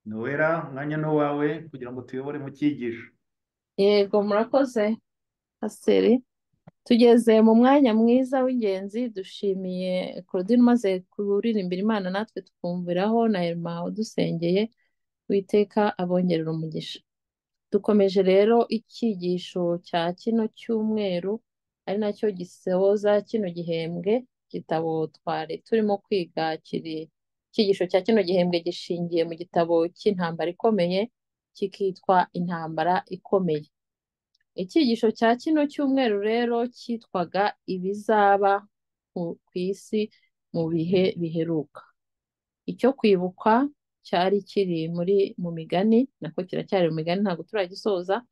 nowela umwanya ni uwawe kugira ngo tuyobore mu cyigisho yego murakoze pasiteri tugeze mu mwanya mwiza w'ingenzi dushimiye claudine umaze kuririmbira imana natwe tukumviraho na herma udusengeye witeka abongerera umugisha dukomeje rero icyigisho cya kino cyumweru ari nacyo gisoza kino gihembwe gitabo twari turimo kwiga kiri icyigisho cya kino gihembwe gishingiye mu gitabo cy'intambara ikomeye kikitwa intambara ikomeye icyigisho cya kino cyumweru rero cyitwaga ibizaba ku isi mu bihe biheruka icyo kwibuka cyari kiri muri mu migani nako kiracyari mu migani ntabwo turagisoza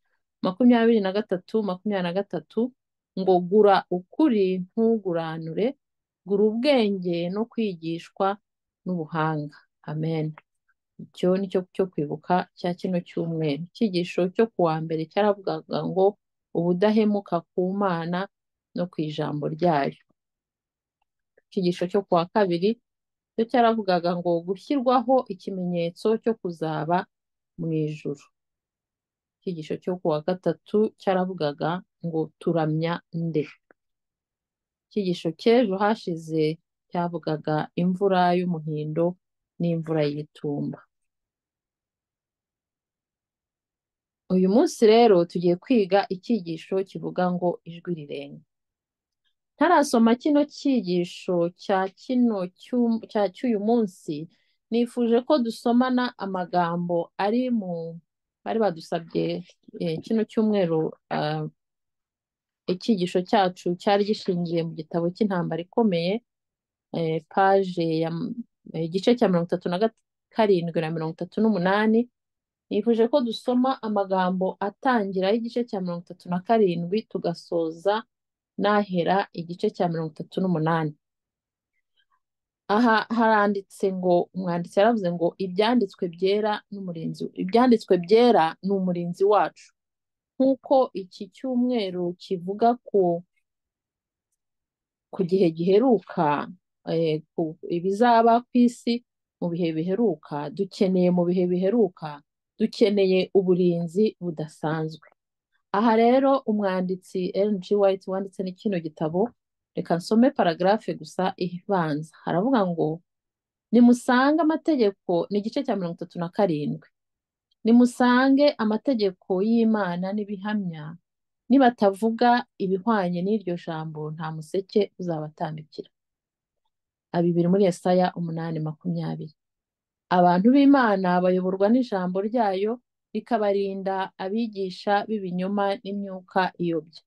makumyabiri na gatatu makumyabiri na gatatu ngo gura ukuri ntuguranure gura ubwenge no kwigishwa n'ubuhanga amen icyo ni cyo cyo kwibuka cya kino cyumweru icyigisho cyo ku wa mbere cyaravugaga ngo ubudahemuka ku mana no ku ijambo ryayo icyigisho cyo ku wa kabiri cyo cyaravugaga ngo gushyirwaho ikimenyetso cyo kuzaba mu ijuru icyigisho cyo ku wa gatatu cyaravugaga ngo turamya nde icyigisho cy'ejo hashize cyavugaga imvura y'umuhindo n'imvura y'itumba uyu munsi rero tugiye kwiga icyigisho kivuga ngo ijwi rirenga ntarasoma kino cyigisho cya kino cya cy'uyu munsi nifuje ko dusomana amagambo ari mu bari badusabye kino cyumweru icyigisho cyacu cyari gishingiye mu gitabo cy'intambara ikomeye paje ya igice cya mirongo itatu na karindwi na mirongo itatu n'umunani nifuje ko dusoma amagambo atangira y'igice cya mirongo itatu na karindwi tugasoza n'ahera igice cya mirongo itatu n'umunani aha haranditse ngo umwanditsi yaravuze ngo ibyanditswe byera n'umurinzi ibyanditswe byera ni umurinzi wacu nk'uko iki cyumweru kivuga ku ku gihe giheruka ibizaba ku isi mu bihe biheruka dukeneye mu bihe biheruka dukeneye uburinzi budasanzwe aha rero umwanditsi G White wanditse n'ikino gitabo reka nsome paragarafe gusa ibanza haravuga ngo nimusange amategeko ni igice cya mirongo itatu na karindwi nimusange amategeko y'imana n'ibihamya nibatavuga ibihwanye n'iryo jambo nta museke uzabatambikira abibiri muri Yesaya umunani makumyabiri abantu b'imana bayoborwa n'ijambo ryayo rikabarinda abigisha b'ibinyoma n'imyuka iyobya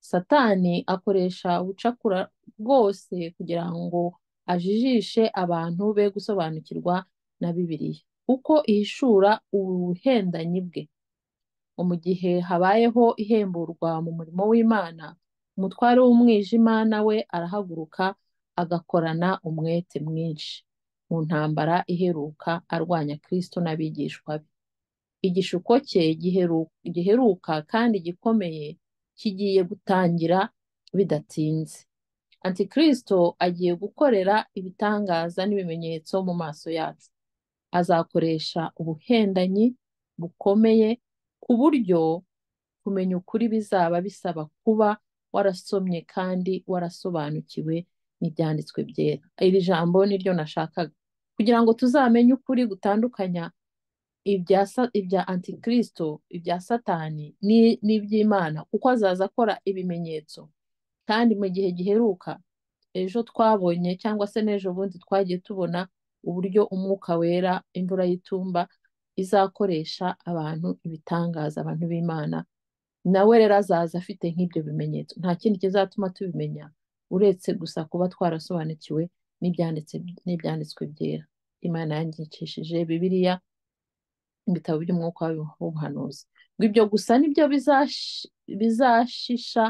satani akoresha ubucakura bwose kugira ngo ajijishe abantu be gusobanukirwa na bibiliya kuko ihishura ubuhendanyi bwe mu gihe habayeho ihemburwa mu murimo w'imana umutware w'umwijima nawe arahaguruka agakorana umwete mwinshi mu ntambara iheruka arwanya kirisito n'abigishwa be igishuko cye giheruka kandi gikomeye kigiye gutangira bidatinze antikirisito agiye gukorera ibitangaza n'ibimenyetso mu maso yacu azakoresha ubuhendanyi bukomeye ku buryo kumenya ukuri bizaba bisaba kuba warasomye kandi warasobanukiwe n'ibyanditswe byera iri jambo niryo nashakaga kugira ngo tuzamenye ukuri gutandukanya ibya antikirisito ibya satani n'iby'imana kuko azaza akora ibimenyetso kandi mu gihe giheruka ejo twabonye cyangwa se n'ejo bundi twagiye tubona uburyo umwuka wera imvura y'itumba izakoresha abantu ibitangaza abantu b'imana nawe rero azaza afite nk'ibyo bimenyetso nta kindi kizatuma tubimenya uretse gusa kuba twarasobanukiwe n'ibyanditswe byera imana yandikishije bibiliya ibitabo by'umwuka w'ubuhanuzi ngo ibyo gusa nibyo bizashisha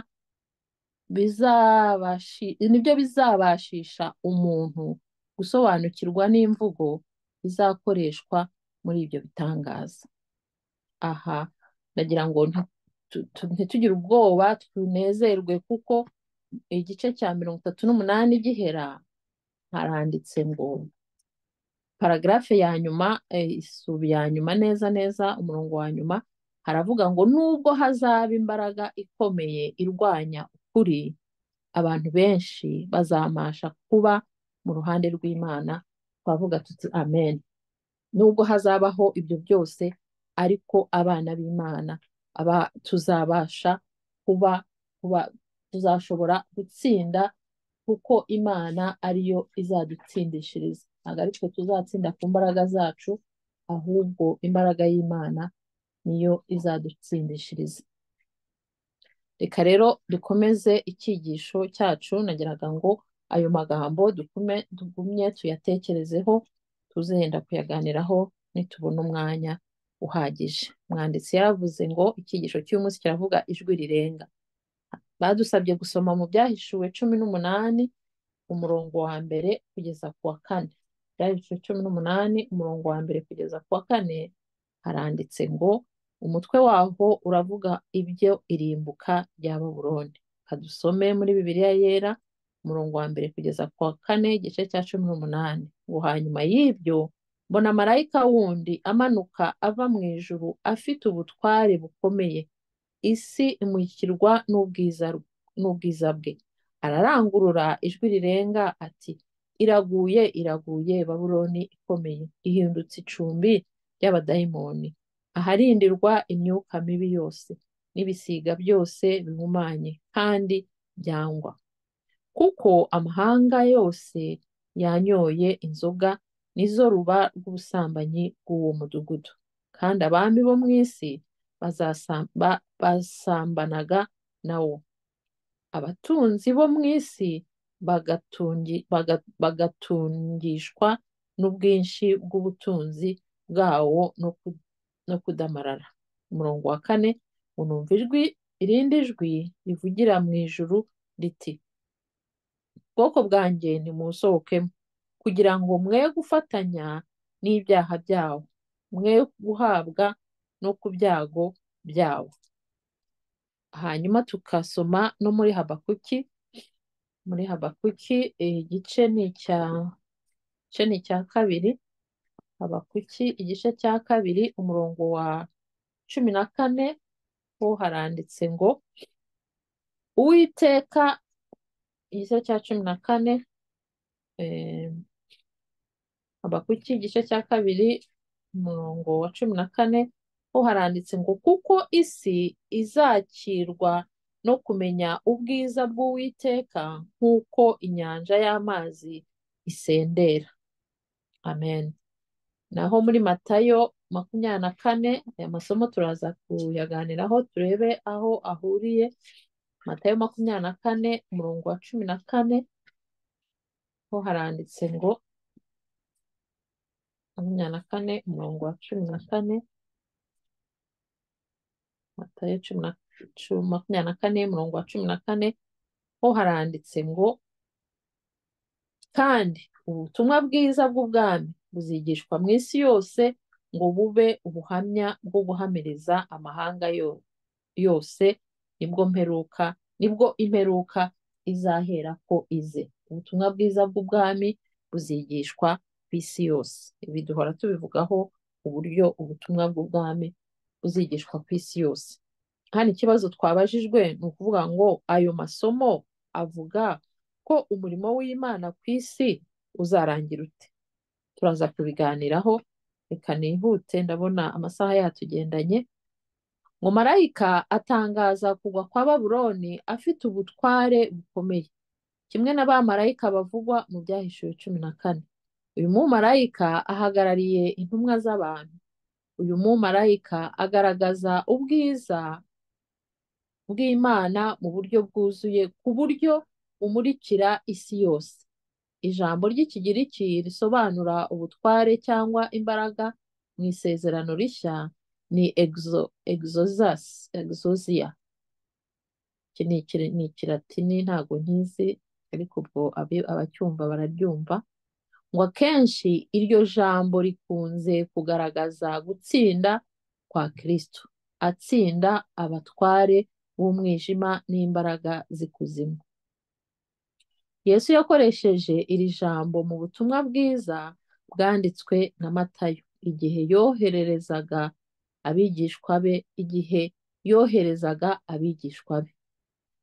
nibyo bizabashisha umuntu gusobanukirwa n'imvugo izakoreshwa muri ibyo bitangaza aha ndagira ngo ntitugire ubwoba tunezerwe kuko igice cya mirongo itatu n'umunani gihera haranditse ngo paragarafe ya nyuma eh, isubi ya nyuma neza neza umurongo wa nyuma haravuga ngo nubwo hazaba imbaraga ikomeye irwanya ukuri abantu benshi bazamasha kuba mu ruhande rw'Imana twavuga tuti amen nubwo hazabaho ibyo byose ariko abana b'Imana aba tuzabasha kuba kuba tuzashobora gutsinda kuko Imana ariyo izadutsindishiriza ntabwo ari twe tuzatsinda ku mbaraga zacu ahubwo imbaraga y'Imana niyo izadutsindishiriza reka rero dukomeze icyigisho cyacu nagiraga ngo ayo magambo dukume tugumye tuyatekerezeho tuzenda kuyaganiraho nitubona umwanya uhagije umwanditsi yaravuze ngo icyigisho cy'uyu munsi kiravuga ijwi rirenga badusabye gusoma mu byahishuwe cumi n'umunani umurongo wa mbere kugeza ku wa kane byahishuwe cumi n'umunani umurongo wa mbere kugeza ku wa kane haranditse ngo umutwe waho uravuga ibyo irimbuka rya baburoni kadusome muri bibiliya yera umurongo wa mbere kugeza ku wa kane igice cya cumi n'umunani ngo hanyuma y'ibyo mbona marayika wundi amanuka ava mu ijuru afite ubutware bukomeye isi imurikirwa n'ubwiza bwe ararangurura ijwi rirenga ati iraguye iraguye baburoni ikomeye ihindutse icumbi ry'abadayimoni aharindirwa imyuka mibi yose n'ibisiga byose bihumanye kandi byangwa kuko amahanga yose yanyoye inzoga nizo ruba rw'ubusambanyi bw'uwo mudugudu kandi abami bo mu isi basambanaga na wo abatunzi bo mu isi bagatungishwa n'ubwinshi bw'ubutunzi bwawo no kudamarara umurongo wa kane unumva ijwi irindi jwi rivugira mu ijuru riti ubwoko bwanjye nimusohokemo kugira ngo mwe gufatanya n'ibyaha byawo mwe guhabwa no ku byago byawo hanyuma tukasoma no muri habakuki muri habakuki igice ni icya kabiri habakuki igice cya kabiri umurongo wa cumi na kane ho haranditse ngo uwiteka igice cya cumi na kane habakuki igice cya kabiri umurongo wa cumi na kane ho haranditse ngo kuko isi izakirwa no kumenya ubwiza bw'uwiteka nk'uko inyanja y'amazi isendera amen naho muri matayo makumyabiri na kane aya masomo turaza kuyaganiraho turebe aho ahuriye matayo makumyabiri na kane umurongo wa cumi na kane ho haranditse ngo makumyabiri na kane umurongo wa cumi na kane matayo cumi na makumyabiri na kane umurongo wa cumi na kane ho haranditse ngo kandi ubutumwa bwiza bw'ubwami buzigishwa mu isi yose ngo bube ubuhamya bwo guhamiriza amahanga yose nibwo mperuka nibwo imperuka izahera ko ize ubutumwa bwiza bw'ubwami buzigishwa ku isi yose ibi duhora tubivugaho uburyo ubutumwa bw'ubwami buzigishwa ku isi yose hano ikibazo twabajijwe ni ukuvuga ngo ayo masomo avuga ko umurimo w'imana ku isi uzarangira ute turaza kubiganiraho reka nihute ndabona amasaha yatugendanye ngo marayika atangaza kugwa kwa baburoni afite ubutware bukomeye kimwe na ba marayika bavugwa mu byahishuwe cumi na kane uyu mumarayika ahagarariye intumwa z'abantu uyu mumarayika agaragaza ubwiza bw'imana mu buryo bwuzuye ku buryo umurikira isi yose ijambo ry'ikigiriki risobanura ubutware cyangwa imbaraga mu isezerano rishya ni exosia iki ni ikiratini ntabwo nkizi ariko ubwo abacyumva bararyumva ngo akenshi iryo jambo rikunze kugaragaza gutsinda kwa kirisito atsinda abatware b'umwijima n'imbaraga z'ikuzimu yesu yakoresheje iri jambo mu butumwa bwiza bwanditswe na Matayo igihe yohererezaga abigishwa be igihe yoherezaga abigishwa be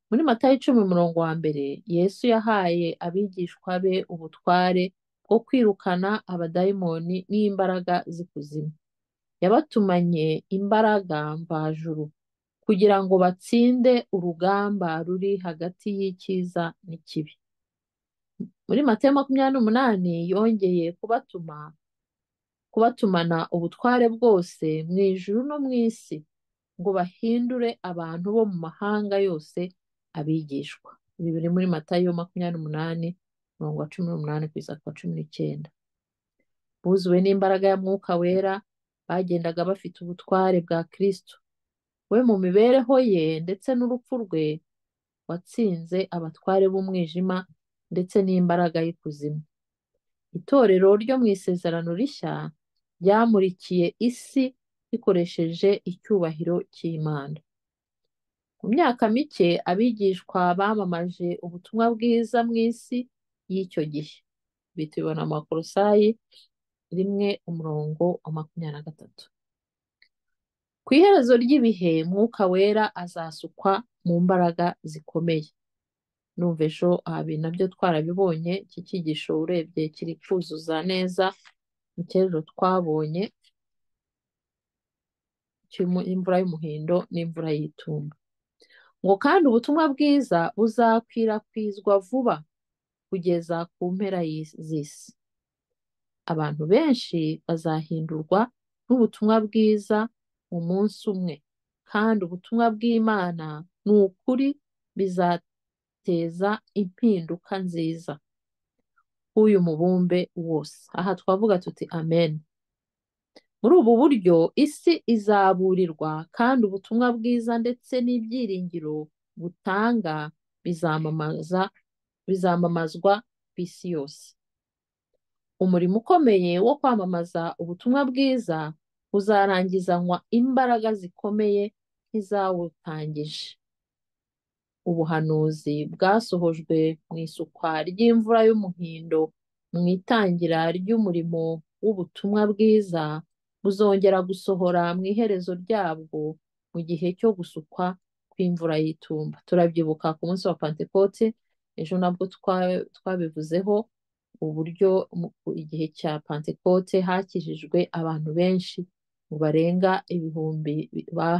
muri Matayo icumi umurongo wa mbere Yesu yahaye abigishwa be ubutware bwo kwirukana abadayimoni n'imbaraga z'ikuzimu yabatumanye imbaraga mvajuru kugira ngo batsinde urugamba ruri hagati y'icyiza n'ikibi muri Matayo makumyabiri n'umunani yongeye kubatuma kubatumana ubutware bwose mu ijuru no mu isi ngo bahindure abantu bo mu mahanga yose abigishwa ibi biri muri Matayo makumyabiri n'umunani umurongo wa cumi n'umunani kugeza ku wa cumi n'icyenda buzuwe n'imbaraga ya mwuka wera bagendaga bafite ubutware bwa Kristo we mu mibereho ye ndetse n'urupfu rwe watsinze abatware b'umwijima ndetse n'imbaraga y'ikuzimu itorero ryo mu isezerano rishya ryamurikiye isi rikoresheje icyubahiro cy'Imana mu myaka mike abigishwa bamamaje ubutumwa bwiza mu isi y'icyo gihe ibi tubibona mu bakorosayi rimwe umurongo wa makumyabiri na gatatu ku iherezo ry'ibihe mwuka wera azasukwa mu mbaraga zikomeye numva ejo aha nabyo twarabibonye iki cyigisho urebye kiri kuzuza neza mu cyerezo twabonye imvura y'umuhindo n'imvura y'itumba ngo kandi ubutumwa bwiza buzakwirakwizwa vuba kugeza ku mpera z'isi abantu benshi bazahindurwa n'ubutumwa bwiza mu munsi umwe kandi ubutumwa bw'imana ni ukuri bizateza impinduka nziza k'uyu mubumbe wose aha twavuga tuti amen muri ubu buryo isi izaburirwa kandi ubutumwa bwiza ndetse n'ibyiringiro butanga bizamamaza bizamamazwa ku isi yose umurimo ukomeye wo kwamamaza ubutumwa bwiza uzarangizanwa imbaraga zikomeye nk'izawutangije ubuhanuzi bwasohojwe mu isukwa ry'imvura y'umuhindo mu itangira ry'umurimo w'ubutumwa bwiza buzongera gusohora mu iherezo ryabwo mu gihe cyo gusukwa kw'imvura y'itumba turabyibuka ku munsi wa pantekote ejo nabwo twabivuzeho uburyo igihe cya pantekote hakijijwe abantu benshi ngo barenga ibihumbi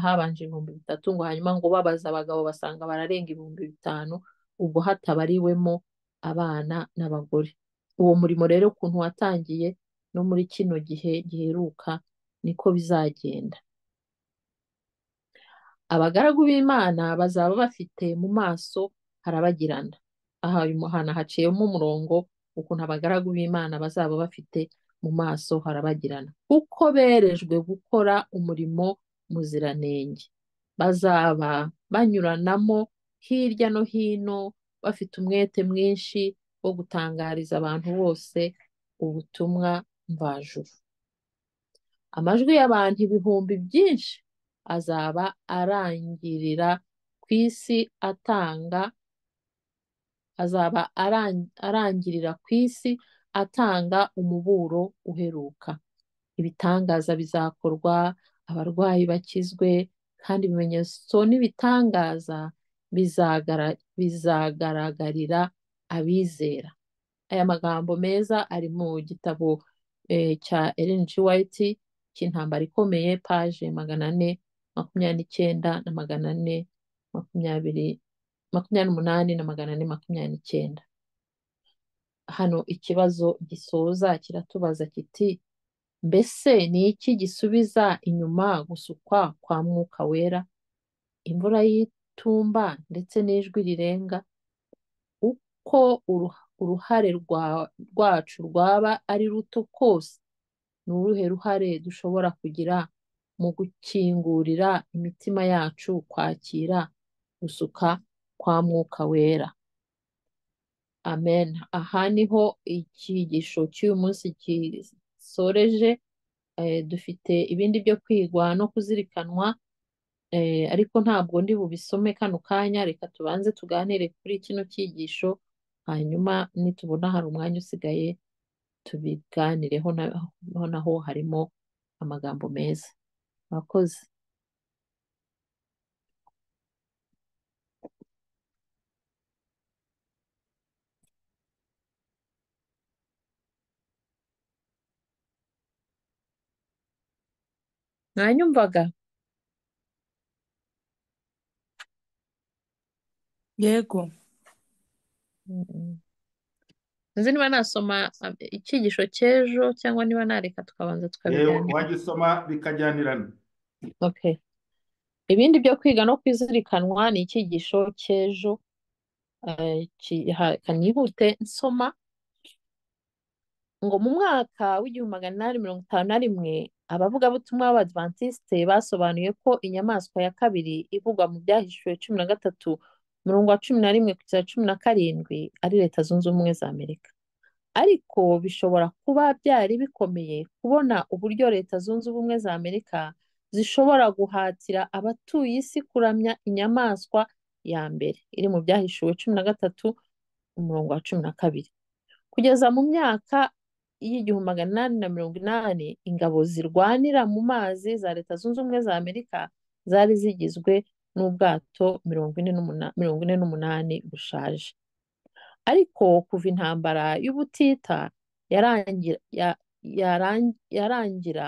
habanje ibihumbi bitatu ngo hanyuma ngo babaza abagabo basanga bararenga ibihumbi bitanu ubwo hatabariwemo abana n'abagore uwo murimo rero ukuntu watangiye no muri kino gihe giheruka niko bizagenda abagaragu b'imana bazaba bafite mu maso harabagirana aha hana haciyemo umurongo ukuntu abagaragu b'imana bazaba bafite mu maso harabagirana kuko berejwe gukora umurimo muziranenge bazaba banyuranamo hirya no hino bafite umwete mwinshi wo gutangariza abantu bose ubutumwa mvajuru amajwi y'abantu ibihumbi byinshi azaba arangirira ku isi atanga azaba arangirira ku isi atanga umuburo uheruka ibitangaza bizakorwa abarwayi bakizwe kandi ibimenyetso n'ibitangaza bizagaragarira abizera aya magambo meza ari mu gitabo cya Ellen G. White cy'intambara ikomeye paje magana ane makumyabiri n'icyenda na magana ane makumyabiri makumyabiri n'umunani na magana ane makumyabiri n'icyenda hano ikibazo gisoza kiratubaza kiti mbese ni iki gisubiza inyuma gusukwa kwa mwuka wera imvura y'itumba ndetse n'ijwi rirenga uko uruhare rwacu rwaba ari ruto kose ni uruhe ruhare dushobora kugira mu gukingurira imitima yacu kwakira gusuka kwa mwuka wera amen aha niho icyigisho cy'uyu munsi gisoreje dufite ibindi byo kwigwa no kuzirikanwa ariko ntabwo ndi bubisome kano kanya reka tubanze tuganire kuri kino cyigisho hanyuma nitubona hari umwanya usigaye tubiganireho na- ho naho harimo amagambo meza murakoze mwanyumvaga yego Mm. sinzi niba nasoma ah, icyigisho cy'ejo cyangwa niba nareka tukabanza yewe tukabiganira wajya usoma bikajyanirana Okay. Ibindi byo kwiga no kwizirikanwa ni icyigisho cy'ejo. Eh, ki- ha- Kanyihute nsoma ngo mu mwaka w'igihumbi magana inani mirongo itanu na rimwe abavugabutumwa b'Abadivantisite basobanuye ko inyamaswa ya kabiri ivugwa mu byahishuwe cumi na gatatu umurongo wa cumi na rimwe kugeza cumi na karindwi ari Leta Zunze Ubumwe za Amerika. ariko bishobora kuba byari bikomeye kubona uburyo Leta Zunze Ubumwe za Amerika zishobora guhatira abatuye isi kuramya inyamaswa ya mbere iri mu byahishuwe cumi na gatatu umurongo wa cumi na kabiri kugeza mu myaka y'igihumbi magana inani na mirongo inani ingabo zirwanira mu mazi za Leta Zunze Ubumwe za Amerika zari zigizwe n'ubwato mirongo ine n'umuna- mirongo ine n'umunani bushaje ariko kuva intambara y'ubutita yarangira ya- yaran- yarangira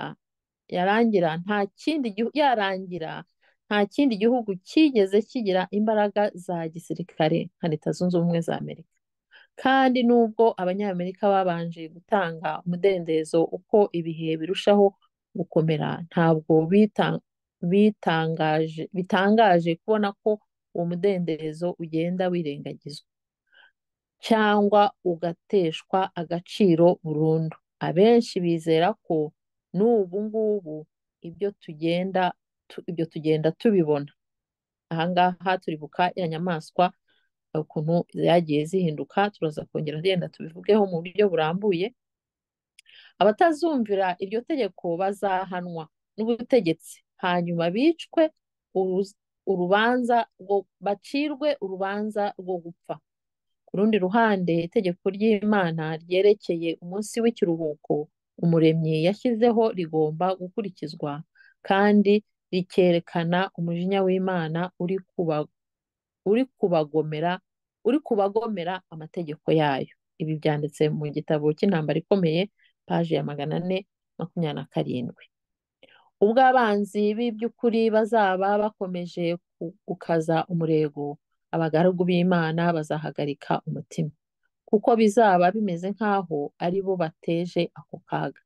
yarangira nta kindi gihu- yarangira nta kindi gihugu cyigeze kigira imbaraga za gisirikare nka Leta Zunze Ubumwe za Amerika kandi nubwo abanyamerika babanje gutanga umudendezo uko ibihe birushaho gukomera ntabwo bita- bitangaje bitangaje kubona ko uwo mudendezo ugenda wirengagizwa cyangwa ugateshwa agaciro burundu. Abenshi bizera ko n'ubu ngubu ibyo tugenda tu- ibyo tugenda tubibona. Aha ngaha turibuka ya nyamaswa ukuntu zagiye zihinduka, turaza kongera tugenda tubivugeho mu buryo burambuye. Abatazumvira iryo tegeko bazahanwa n'ubutegetsi, hanyuma bicwe uruz- urubanza rwo- bacirwe urubanza rwo gupfa. Ku rundi ruhande, itegeko ry'Imana ryerekeye umunsi w'ikiruhuko Umuremyi yashyizeho rigomba gukurikizwa kandi rikerekana umujinya w'Imana uri kuba, uri kubagomera, uri kubagomera amategeko yayo. Ibi byanditse mu gitabo cy'intambara ikomeye, paji ya magana ane makumyabiri na karindwi. Ubwo abanzi b'iby'ukuri bazaba bakomeje ku- gukaza umurego, abagaragu b'Imana bazahagarika umutima, kuko bizaba bimeze nk'aho ari bo bateje ako kaga.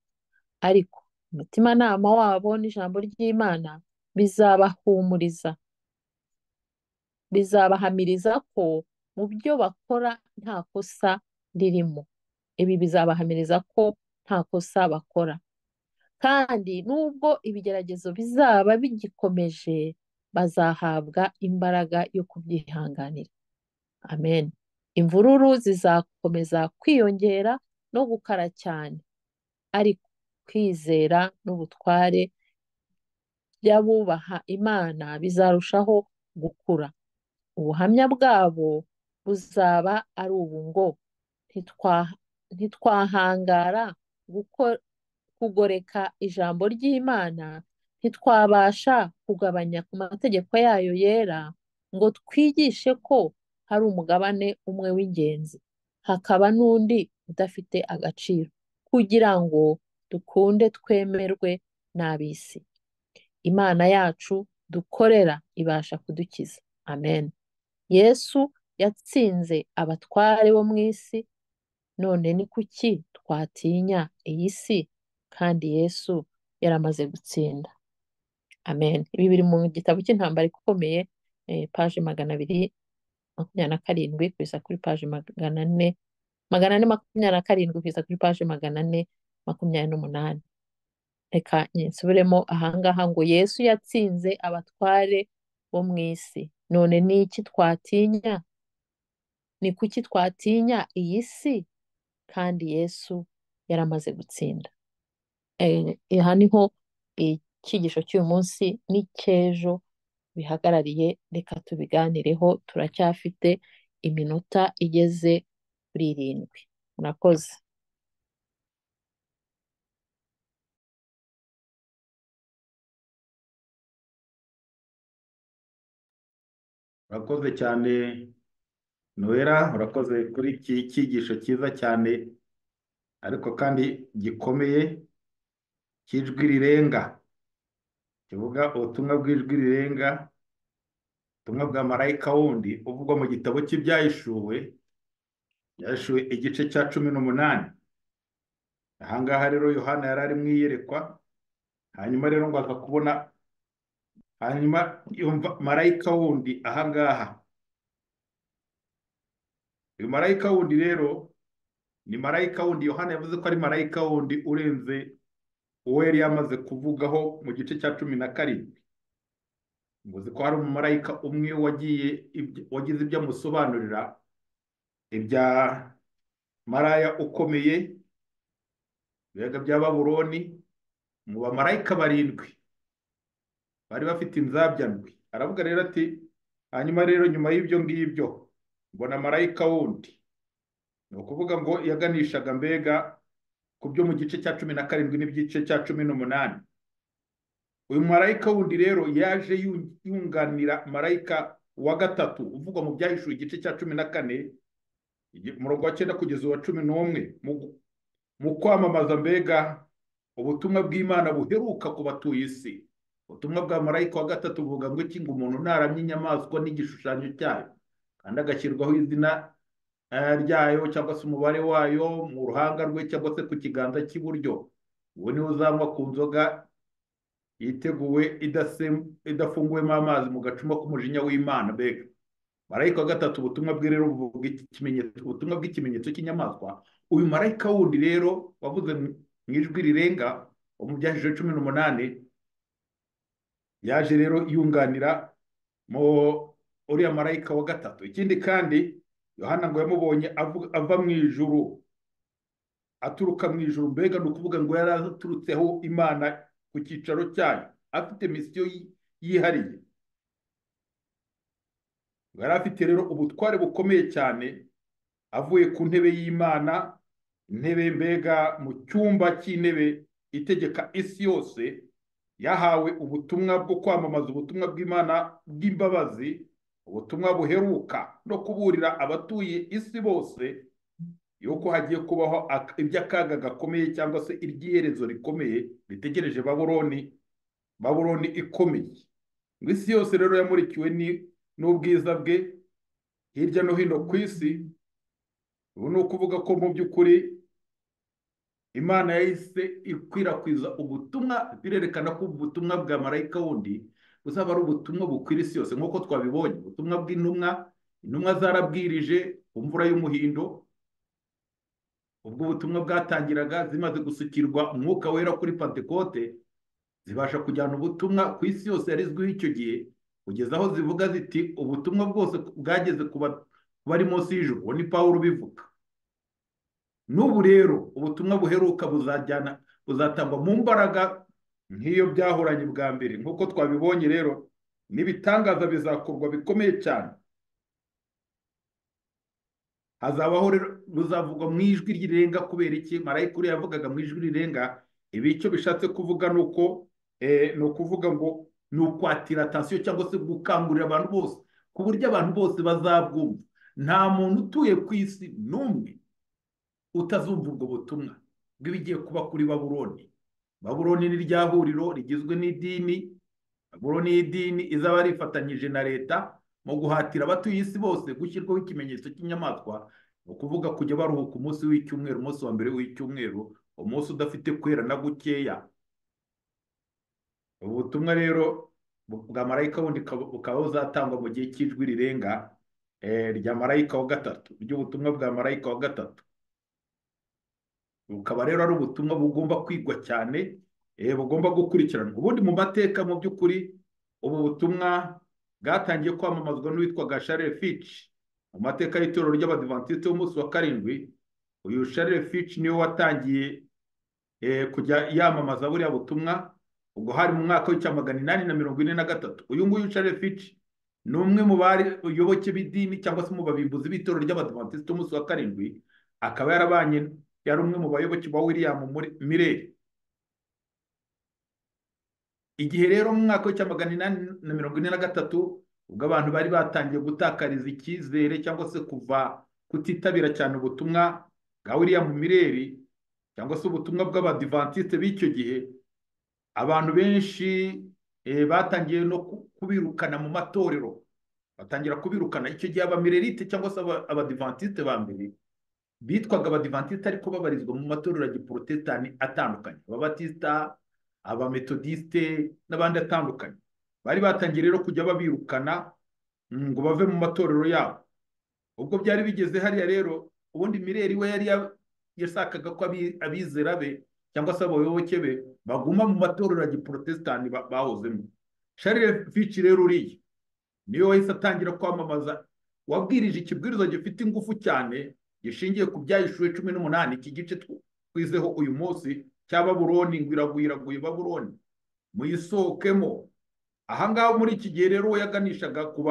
Ariko umutimanama wabo n'ijambo ry'Imana bizabahumuriza, bizabahamiriza ko mu byo bakora nta kosa ririmo. Ibi bizabahamiriza ko nta kosa bakora. Kandi nubwo ibigeragezo bizaba bigikomeje, bazahabwa imbaraga yo kubyihanganira. Amen. Imvururu zizakomeza kwiyongera no gukara cyane, ariko kwizera n'ubutware by'abubaha Imana bizarushaho gukura. Ubuhamya bwabo buzaba ari ubu ngo "Ntitwa- ntitwahangara guko- kugoreka ijambo ry'Imana, ntitwabasha kugabanya ku mategeko yayo yera ngo twigishe ko hari umugabane umwe w'ingenzi, hakaba n'undi udafite agaciro, kugira ngo dukunde twemerwe n'ab'isi. Imana yacu dukorera ibasha kudukiza. Amen. Yesu yatsinze abatware bo mu isi, none ni kuki twatinya iyi si? Kandi Yesu yaramaze gutsinda. Amen. Ibi biri mu gitabo cy'intambara ikomeye, eh, paji magana abiri makumyabiri na karindwi kugeza kuri paji magana ane, magana ane makumyabiri na karindwi kugeza kuri paji magana ane makumyabiri n'umunani. Reka nsubiremo ahangaha ngo Yesu yatsinze abatware bo mu isi. None ni iki twatinya? Ni kuki twatinya iyi si? Kandi Yesu yaramaze gutsinda. Eh, aha niho icyigisho cy'uyu munsi n'icy'ejo bihagarariye, reka tubiganireho, turacyafite iminota igeze kuri irindwi. Murakoze. urakoze cyane nohera urakoze kuri iki cyigisho cyiza cyane ariko kandi gikomeye cy'ijwi rirenga kivuga ubutumwa bw'ijwi rirenga ubutumwa bwa marayika wundi uvugwa mu gitabo cy'ibyahishuwe byahishuwe igice cya cumi n'umunani ahangaha rero yohana yari ari mu iyerekwa hanyuma rero ngo aza kubona hanyuma yumva marayika wundi ahangaha uyu marayika wundi rero ni marayika wundi yohana yavuze ko ari marayika wundi urenze uwo yari yamaze kuvugaho mu gice cya cumi na karindwi ngo uzi ko hari umumarayika umwe wagiye wagize ibyo amusobanurira ibya maraya ukomeye ibiyaga bya baburoni mu bamarayika barindwi bari bafite inzabya ndwi aravuga rero ati hanyuma rero nyuma y'ibyo ngibyo mbona marayika wundi ni ukuvuga ngo yaganishaga mbega ku byo mu gice cya cumi na karindwi n'igice cya cumi n'umunani uyu marayika wundi rero yaje yunganira marayika wa gatatu uvugwa mu byahishuwe igice cya cumi na kane umurongo wa cyenda kugeza uwa cumi n'umwe mu kwamamaza mbega ubutumwa bw'imana buheruka ku batuye isi ubutumwa bwa marayika wa gatatu buvuga ngo iki ngo umuntu ntaramye inyamaswa n'igishushanyo cyayo kandi agashyirwaho izina ryayo cyangwa se umubare wayo mu ruhanga rwe cyangwa se ku kiganza cy'iburyo uwo niwe uzanywa ku nzoga yiteguwe idafunguwemo amazi mu gacuma k'umujinya w'imana mbega marayika wa gatatu ubutumwa bwe rero buvuga ubutumwa bw'ikimenyetso cy'inyamaswa uyu marayika wundi rero wavuze mu ijwi rirenga mu byahije cumi n'umunani yaje rero yunganira mu uriya marayika wa gatatu ikindi kandi yohana ngo yamubonye ava mu ijuru aturuka mu ijuru mbega ni ukuvuga ngo yari aturutseho imana ku cyicaro cyayo afite misiyo yihariye yari afite rero ubutware bukomeye cyane avuye ku ntebe y'imana intebe mbega mu cyumba cy'intebe itegeka isi yose yahawe ubutumwa bwo kwamamaza ubutumwa bw'imana bw'imbabazi ubutumwa buheruka no kuburira abatuye isi bose yuko hagiye kubaho iby'akaga gakomeye cyangwa se iry'iherezo rikomeye ritegereje baburoni baburoni ikomeye ngo isi yose rero yamurikiwe n'ubwiza bwe hirya no hino ku isi ubu ni ukuvuga ko mu by'ukuri imana yahise ikwirakwiza ubutumwa birerekana ko ubutumwa bwa marayika wundi buzaba ari ubutumwa bukwira isi yose nk'uko twabibonye ubutumwa bw'intumwa intumwa zarabwirije ku mvura y'umuhindo ubwo ubutumwa bwatangiraga zimaze gusukirwa umwuka wera kuri pantekote zibasha kujyana ubutumwa ku isi yose yarizwiho icyo gihe kugeza aho zivuga ziti ubutumwa bwose bwageze ku bari munsi y'ijuru uwo ni paul ubivuga n'ubu rero ubutumwa buheruka buzajyana buzatangwa mu mbaraga nk'iyo byahoranye bwa mbere nk'uko twabibonye rero n'ibitangaza bizakorwa bikomeye cyane hazabaho rero buzavugwa mu ijwi rirenga kubera iki marayika uriya yavugaga mu ijwi rirenga ibi icyo bishatse kuvuga ni uko ni ukuvuga ngo ni ukwatira atansiyo cyangwa se gukangurira abantu bose ku buryo abantu bose bazabwumva nta muntu utuye ku isi n'umwe utazumva ubwo butumwa bw'ibigiye kuba kuri baburoni baburoni ni rya huriro rigizwe n'idini baburoni y'idini izaba rifatanyije na leta mu guhatira abatuye isi bose gushyirwaho ikimenyetso cy'inyamaswa ni ukuvuga kujya baruhuka umunsi w'icyumweru umunsi wa mbere w'icyumweru umunsi udafite kwera na gukeya ubu butumwa rero bwa marayika wundi bukaba buzatangwa mu gihe cy'ijwi rirenga rya marayika wa gatatu ry'ubutumwa bwa marayika wa gatatu bukaba rero ari ubutumwa bugomba kwigwa cyane bugomba gukurikiranwa ubundi mu mateka mu by'ukuri ubu butumwa bwatangiye kwamamazwa n'uwitwaga Charles Fitch mu mateka y'itorero ry'abadivantisite b'umunsi wa karindwi uyu Charles Fitch niwe watangiye kujya yamamaza buriya butumwa ubwo hari mu mwaka w'icya magana inani na mirongo ine na gatatu uyu nguyu Charles Fitch ni umwe mu bari uyoboke b'idini cyangwa se mu babimbuzi b'itorero ry'abadivantisite b'umunsi wa karindwi akaba yarabanye yari umwe mu bayoboke ba william mireri igihe rero mu mwaka w'icya magana inani na mirongo ine na gatatu ubwo abantu bari batangiye gutakariza icyizere cyangwa se kuva kutitabira cyane ubutumwa bwa William Mireri cyangwa se ubutumwa bw'abadivantisite b'icyo gihe abantu benshi batangiye no kubirukana mu matorero batangira kubirukana icyo gihe abamirerite cyangwa se abadivantisite ba mbere bitwaga abadivantisite ariko babarizwa mu matorero ya giporotesitani atandukanye ababatisita abametodisite n'abandi atandukanye bari batangiye rero kujya babirukana ngo bave mu matorero yabo ubwo byari bigeze hariya rero ubundi mireri we yari yashakaga ko abizera be cyangwa se abayoboke be baguma mu matorero ya giporotesitani bahozemo sharire fici rero uriya niyo wahise atangira kwamamaza wabwirije ikibwiriza gifite ingufu cyane gishingiye ku byahishuwe cumi n'umunani iki gice twizeho uyu munsi cya baburoni ngo iraguye iraguye baburoni muyisohokemo ahangaha muri iki gihe rero we yaganishaga ku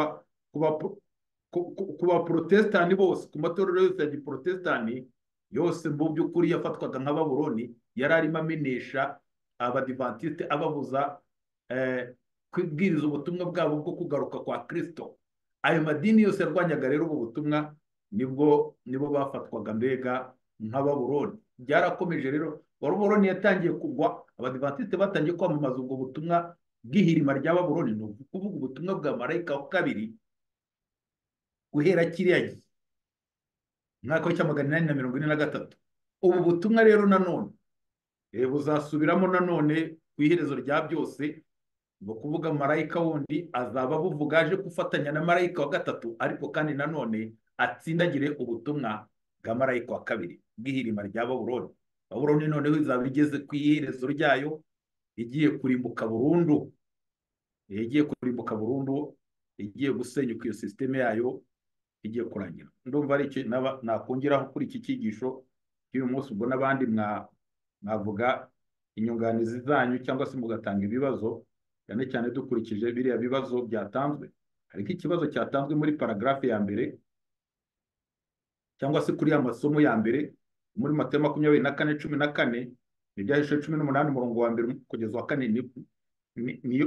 baporotesitani bose ku matorero yose ya giporotesitani yose mu by'ukuri yafatwaga nka baburoni yari arimo amenesha abadivantisite ababuza kubwiriza ubutumwa bwabo bwo kugaruka kwa kirisito ayo madini yose yarwanyaga rero ubu butumwa nibwo nibo bafatwaga mbega nka baburoni byarakomeje rero baburoni yatangiye kugwa abadivantisite batangiye kwamamaza ubwo butumwa bw'ihirima rya baburoni ni ukuvuga ubutumwa bwa marayika wa kabiri guhera kiriya gihe umwaka w'icya magana inani na mirongo ine na gatatu ubu butumwa rero nanone buzasubiramo nanone ku iherezo rya byose ni ukuvuga marayika wundi azaba buvuga aje gufatanya na marayika wa gatatu ariko kandi nanone atsindagire ubutumwa bwa marayika wa kabiri bw'ihirima rya baburoni baburoni noneho izaba igeze ku iherezo ryayo igiye kurimbuka burundu igiye kurimbuka burundu igiye gusenyuka iyo sisiteme yayo igiye kurangira ndumva ari icyo nakongeraho kuri iki cyigisho cy'uyu munsi ubwo n'abandi mwavuga inyunganizi zanyu cyangwa se mugatanga ibibazo cyane cyane dukurikije biriya bibazo byatanzwe hari nk'ikibazo cyatanzwe muri paragarafe ya mbere cyangwa se kuri ya masomo ya mbere muri matayo makumyabiri na kane cumi na kane n'ibyahishije cumi n'umunani umurongo wa mbere kugeza wa kane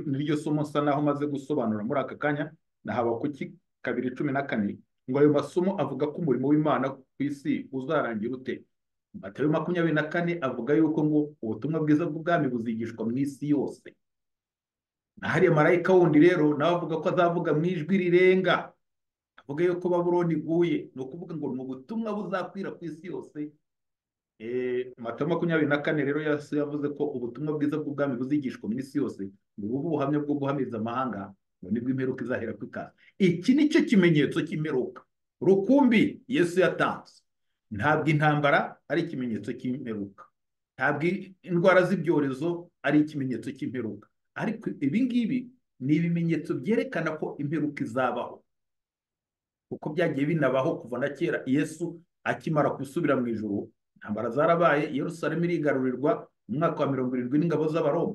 niryo somo nsa naho maze gusobanura muri aka kanya nahaba kuki kabiri cumi na kane ngo ayo masomo avuga ko umurimo w'imana ku isi uzarangira ute matayo makumyabiri na kane avuga yuko ngo ubutumwa bwiza bw'ubwami buzigishwa mu isi yose hariya marayika wundi rero nawe avuga ko azavuga mu ijwi rirenga avuga yuko baburoni iguye ni ukuvuga ngo ni ubutumwa buzakwira ku isi yose mata makumyabiri na kane rero yavuze ko ubutumwa bwiza bw'ubwami buzigishwa mu isi yose ngo ubu buhamya bwo guhamiriza amahanga ngo nibwo imperuka izahera ku ikaza iki ni cyo kimenyetso cy'imperuka rukumbi yesu yatanze ntabwo intambara ari ikimenyetso cy'imperuka ntabwo indwara z'ibyorezo ari ikimenyetso cy'imperuka ariko ibi ngibi ni ibimenyetso byerekana ko imperuka izabaho kuko byagiye binabaho kuva na kera yesu akimara gusubira mu ijoro intambara zarabaye yerusalemu irigarurirwa mu mwaka wa mirongo irindwi n'ingabo z'abaroma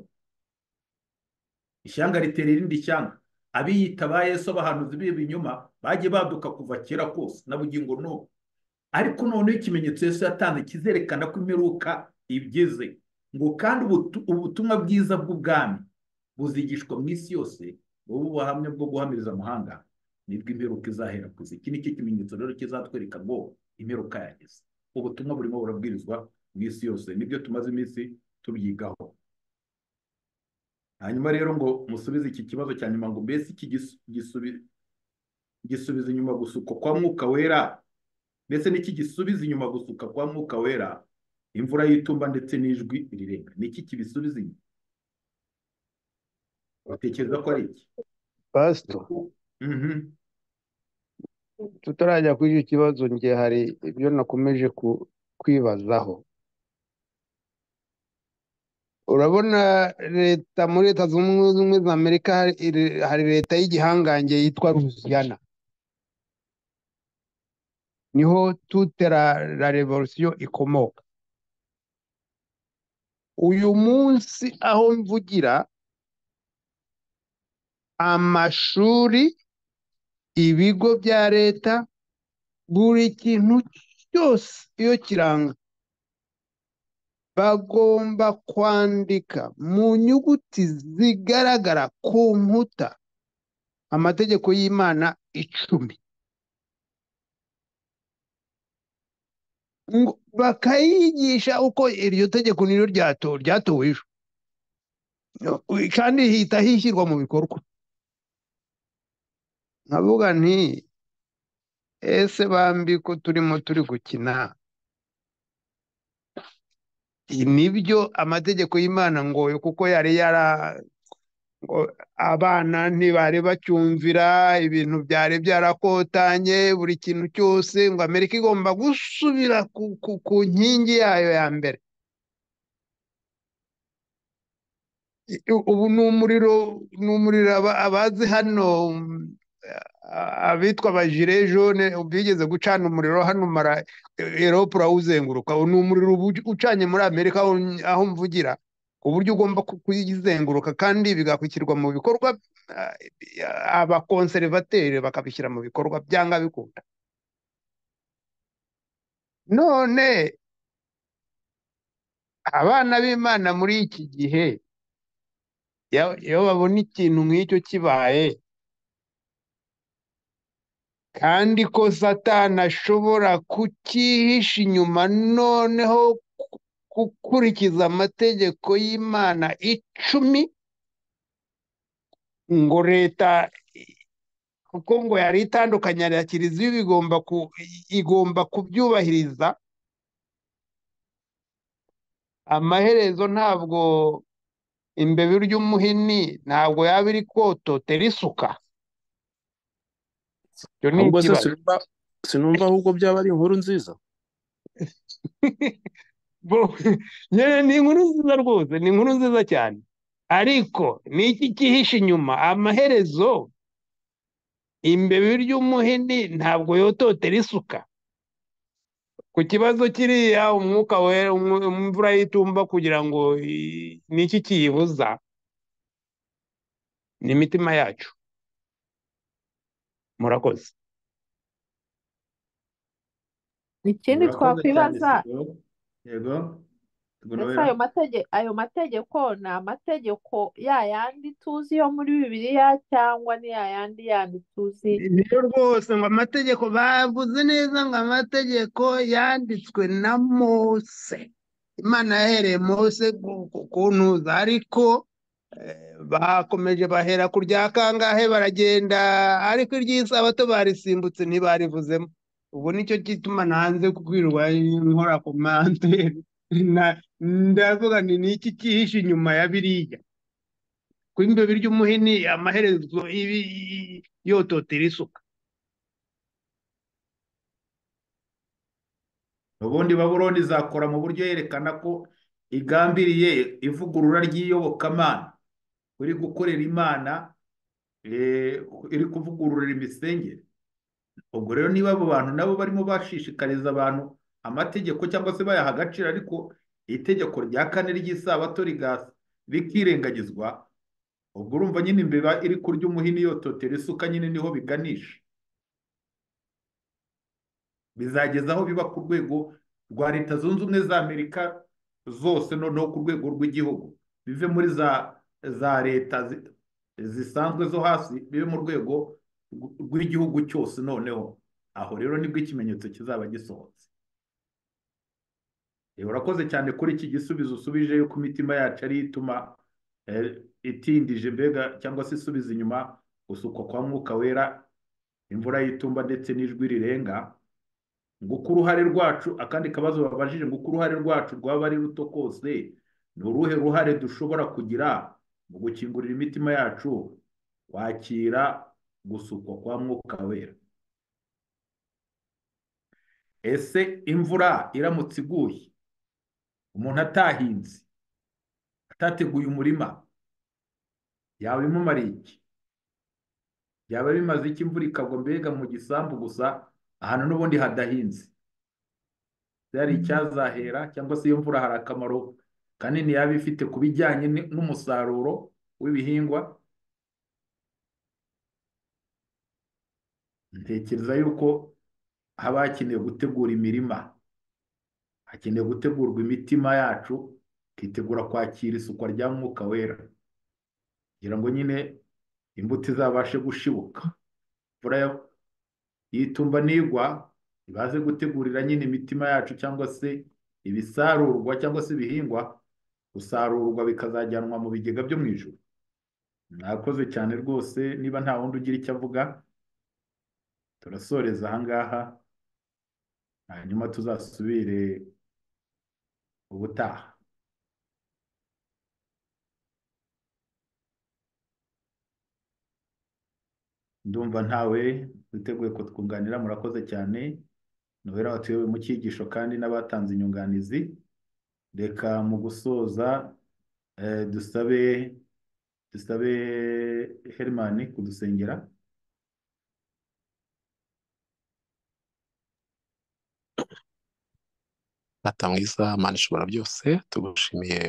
ishyanga ritera irindi shyanga abiyita ba yesu abahanuzi b'ibinyoma bagiye baduka kuva kera kose n'ubugingo n'ubu ariko noneho ikimenyetso yesu yatanze kizerekana ko imperuka igeze ngo kandi ubutumwa bwiza bw'ubwami buzigishwa mu isi yose ubu buhamya bwo guhamiriza amahanga nibwo imperuka izahera ku isi iki ni cyo kimenyetso rero kizatwereka ngo imperuka yageze ubutumwa burimo burabwirizwa mu isi yose nibyo tumaze iminsi tubyigaho hanyuma rero ngo musubize iki kibazo cya nyuma ngo mbese iki gisubiza inyuma gusuka kwa mwuka wera ndetse n'iki gisubiza inyuma gusuka kwa mwuka wera imvura y'itumba ndetse n'ijwi rirenga niki kibisubiza inyuma utekereza ko ari iki pasito tutarajya kuri icyo kibazo njye hari ibyo nakomeje kwibazaho urabona leta muri leta zunze ubumwe za amerika hari leta y'igihangange yitwa rusiyana niho tutera la revolisiyo ikomoka uyu munsi aho mvugira amashuri ibigo bya leta buri kintu cyose iyo kiranga bagomba kwandika mu nyuguti zigaragara ku nkuta amategeko y'imana icumi ngo bakayigisha uko iryo tegeko niryo ryato- ryatowe ejo kandi hita hishyirwa mu bikorwa nkavuga nti ese bambi ko turimo turi gukina nibyo amategeko y'imana ngo kuko yari yara ngo abana ntibari bacyumvira ibintu byari byarakotanye buri kintu cyose ngo amerika igomba gusubira ku- ku- ku nkingi yayo ya mbere ubu ni umuriro ni umuriro aba- abazi hano mm, a- abitwa abajire jone bigeze gucana umuriro hano mara erope urawuzenguruka uwo ni umuriro ubu ucanye muri amerika aho aho mvugira ku buryo ugomba ku- kuyizenguruka kandi bigakurikirwa mu bikorwa ah, abakonserivateri bakabishyira mu bikorwa byanga bikunda none abana b'imana muri iki gihe iyo iyo babona ikintu nk'icyo kibaye kandi ko satani ashobora kucyihisha inyuma noneho ku- gukurikiza amategeko y'imana icumi ngo leta kuko ngo yari itandukanye ya kiliziya iba igomba ku igomba kubyubahiriza amaherezo ntabwo imbebi ry'umuhini ntabwo yaba iri kototera isuka icyo ni ahubwo se ikibazo sinumva sinumva ahubwo byaba ari inkuru nziza Bo- nyine ni inkuru nziza rwose ni inkuru nziza cyane ariko ni iki cyihishe inyuma amaherezo imbebi ry'umuhini ntabwo yototera isuka ku kibazo kiriya umwuka wera umu- imvura y'itumba kugira ngo i- ni iki kiyibuza ni imitima yacu murakoze ikindi Murakoze cyane, twakwibaza Sibo. yego ndetse Gorowera. ayo matege- ayo mategeko ni amategeko ya yandi tuzi yo muri bibiliya cyangwa ni ya yandi yandi tuzi niyo rwose ngo amategeko bavuze neza ngo amategeko yanditswe na mose imana yahereye mose ku- ku- kuntuza ariko eh, bakomeje bahera ku rya kangahe baragenda ariko iry'isabato barisimbutse ntibarivuzemo ubu nicyo gituma nanze kwirirwa nkora komande Na- ndavuga nti ni iki cyihishe inyuma ya biriya kwimbe birya umuhini amaherezo ibi yototera isuka ubundi babuloni izakora mu buryo yerekana ko igambiriye ivugurura ry'iyobokamana uri gukorera imana eh, iri kuvugururira imisengere ubwo rero niba abo bantu nabo barimo bashishikariza abantu amategeko cyangwa se bayaha agaciro ariko itegeko rya kane ry'isabato rigas- rikirengagizwa ubwo urumva nyine imbeba iri kurya umuhini yototera isuka nyine niho biganisha bizageza aho biba ku rwego rwa leta zunze ubumwe za amerika zose noneho ku rwego rw'igihugu bive muri za za leta zi- zisanzwe zo hasi bive mu rwego rw- rw'igihugu cyose noneho aho rero nibwo ikimenyetso kizaba gisohotse Eh, urakoze cyane kuri iki gisubizo usubije yuko imitima yacu ari yo ituma eh, itindije mbega cyangwa se isubiza inyuma gusukwa kwa mwuka wera imvura y'itumba ndetse n'ijwi rirenga ngo uko uruhare rwacu akandi kabazo babajije ngo uko uruhare rwacu rwaba ari ruto kose ni uruhe ruhare dushobora kugira mu gukingurira imitima yacu wakira gusukwa kwa mwuka wera ese imvura iramutse iguye umuntu atahinze atateguye umurima yaba imumariye iki yaba bimaze iki imvura ikagwa mbega mu gisambu gusa ahantu n'ubundi hadahinze se hari icyazahera cyangwa se iyo mvura hari akamaro kanini yaba ifite ku bijyanye ni- n'umusaruro w'ibihingwa ntekereza yuko haba hakenewe gutegura imirima hakenewe gutegurwa imitima yacu ikitegura kwakira isukwa rya mwuka wera kugira ngo nyine imbuto izabashe gushibuka imvura ya- y'itumba nigwa ibaze gutegurira nyine imitima yacu cyangwa se ibisarurwa cyangwa se ibihingwa gusarurwa bikazajyanwa mu bigega byo mu ijoro mwakoze cyane rwose niba nta wundi ugira icyo avuga turasoreza ahangaha hanyuma tuzasubire ubutaha ndumva ntawe witeguye kutwunganira murakoze cyane nohera watuyoboye mu cyigisho kandi n'abatanze inyunganizi reka mu gusoza eh, dusabe dusabe herimani kudusengera Data mwiza mana ishobora byose tugushimiye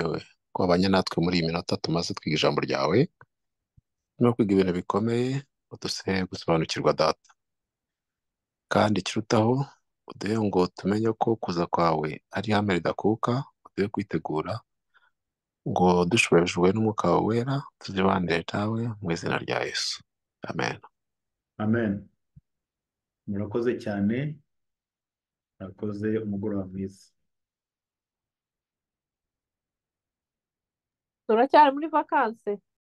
kubabanya natwe muri iyi minota tumaze twiga ijambo ryawe no kwiga ibintu bikomeye uduse gusobanukirwa data kandi ikirutaho uduhe ngo tumenye ko kuza kwawe ari ihame ridakuka uduhe kwitegura ngo dushubijwe n'umwuka wawe wera tuzibanire nawe mu izina rya yesu amen amen murakoze cyane murakoze umugoroba mwiza turacyari muri vakanse